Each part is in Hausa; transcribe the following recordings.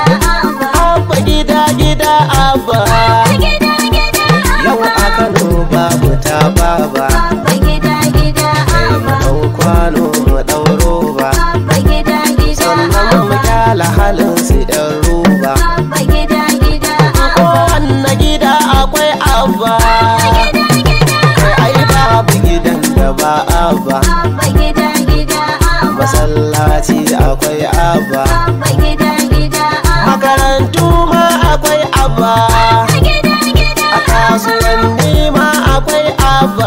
abba abba gida gida abba gida gida yau a kano babu ta baba abba gida gida kai mu abba dau kwano mu dau roba abba gida gida sannan mu kyala halin su yan roba abba gida gida kowanne gida akwai abba kai ai babu gidan da ba abba abba gida gida abba masallaci akwai abba abba gida gida makarantu ma akwai abba gida gida a kasuwanni ma akwai abba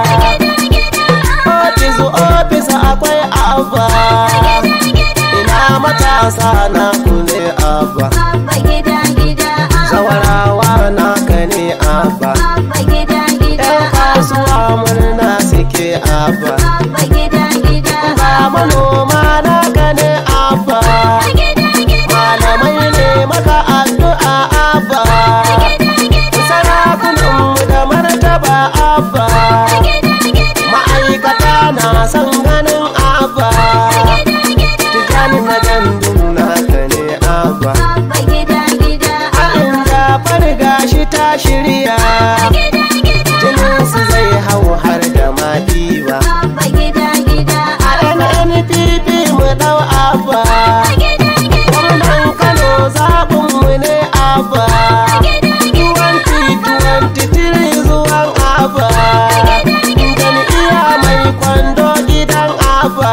ofis ofis akwai abba ina matasa na kule abba abba gida gida zawarawa na ka ne abba abba gida gida yan kasuwa murna suke abba abba gida gida ga manoma na ka ne abba gida gida malamai ne maka addu'a abba sarakunanmu da martaba abba ma'aikata na son ganin abba tijani na gandun naka ne abba abba gida gida Haɗin jafar gashi ta shirya jininsu zai hau har da madiba abba gida gida a nnpp mu ɗau abba gwamnan kano zaɓinmu ne abba 2023 zuwan abba jam'iyya mai kwando gidan abba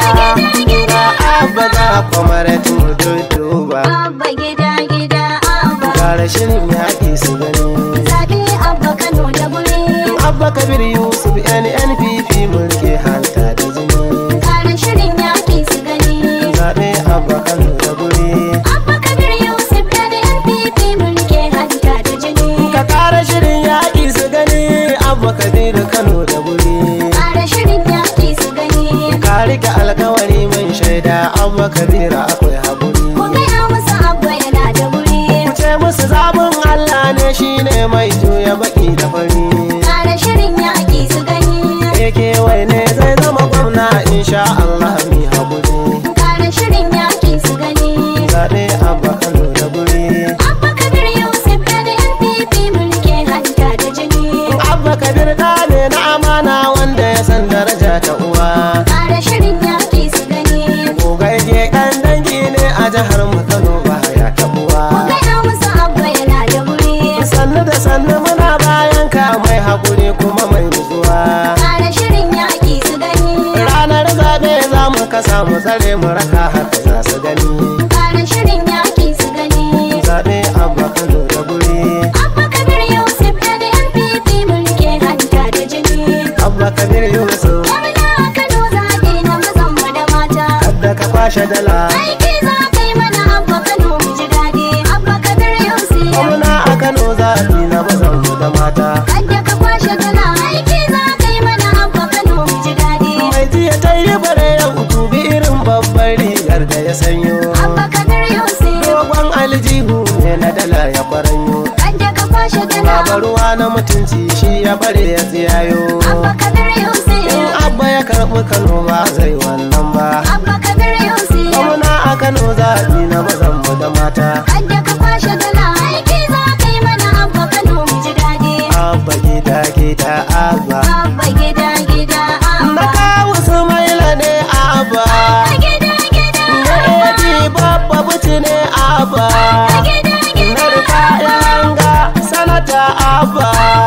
ga abba ga kwamaratin duduba abba gida gida abba ga rashin yaƙi su gani zaɓe abba kano da guri abba kabir yusuf nnpp mulki hanta da jini ƙarin shirin yaƙi su gani zaɓe abba kano da guri abba kabir yusuf da npp mulke hanta da jini ka kara shirin yaƙi su gani abba kabir kano da guri ƙarin shirin yaƙi su gani ka rike alkawari mai shaida abba kabir akwai haƙuri ku gaya musu abba yana da guri ce musu zaɓin allah ne shine mai juya baki da fari ƙarin shirin yaƙi su gani ake wai ne zai zama gwamna insha allah mi haƙuri ƙarin shirin yaƙi su gani zaɓe abba kano da guri abba kabir yusuf da npp mulke hanta da jini abba kabir ɗa ne na amana wanda ya san daraja ta uwa ƙara shirin yaƙi su gani gogagge ɗan dangi ne a jihar mu kano ba ya taɓuwa gaya musu abba yana da guri sannu da sannu muna bayan ka mai haƙuri kuma mai nutsuwa ƙara shirin yaƙi su gani ranar zaɓe za mu kasa mu tsare mu raka haka za su gani ƙara shirin yaƙi su gani zaɓe abba kano da guri abba kabir yusuf da npp mulke hanta da jini abba kabir yusuf gwamna a kano zaɓe na mazan mu da mata kadda ka kwashe dala aiki za ka yi mana abba kano mu ji daɗi abba kabir yusuf gwamna a kano zaɓi na mazan mu da mata Kadda ka kwashe dala aiki za ka yi mana abba kano mu ji daɗi mai jiya ta yi bare yau dubi irin babbar rigar da ya sanyo abba kabir yusuf dogon aljihu ne na dala ya kwaranyo Kadda ka kwashe dala Baba ruwa na mutunci shi ya bare ya tsiyayo abba kabir in yusuf abba ya karɓi kano ba zai wannan ba abba kabir yusuf gwamna a kano zaɓi na mazan mu da mata Kadda ka kwashe dala aiki za ka yi mana abba kano mu ji daɗi abba gida gida abba abba gida gida na abba kawo su maila ne abba gida gida na edi babba buci ne abba gida gida na rufa yanga sanata abba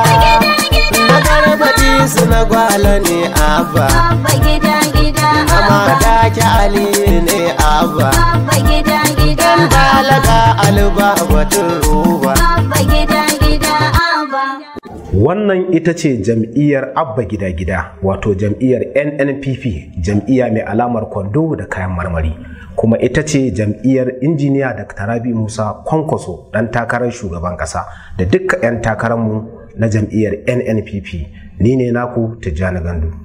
na garbaji su na gwala ne abba abba gida gida amma daki ali ne abba abba gida gida dan dalaga alba batun ruba abba gida gida abba Wannan ita ce jam'iyyar Abba Gida Gida wato jam'iyyar NNPP jam'iyya mai alamar kwando da kayan marmari kuma ita ce jam'iyyar injiniya Dr. Rabi Musa Kwankwaso ɗan takarar shugaban ƙasa da dukkan 'yan takararmu na jam'iyyar NNPP ni ne naku Tijjani Gandu.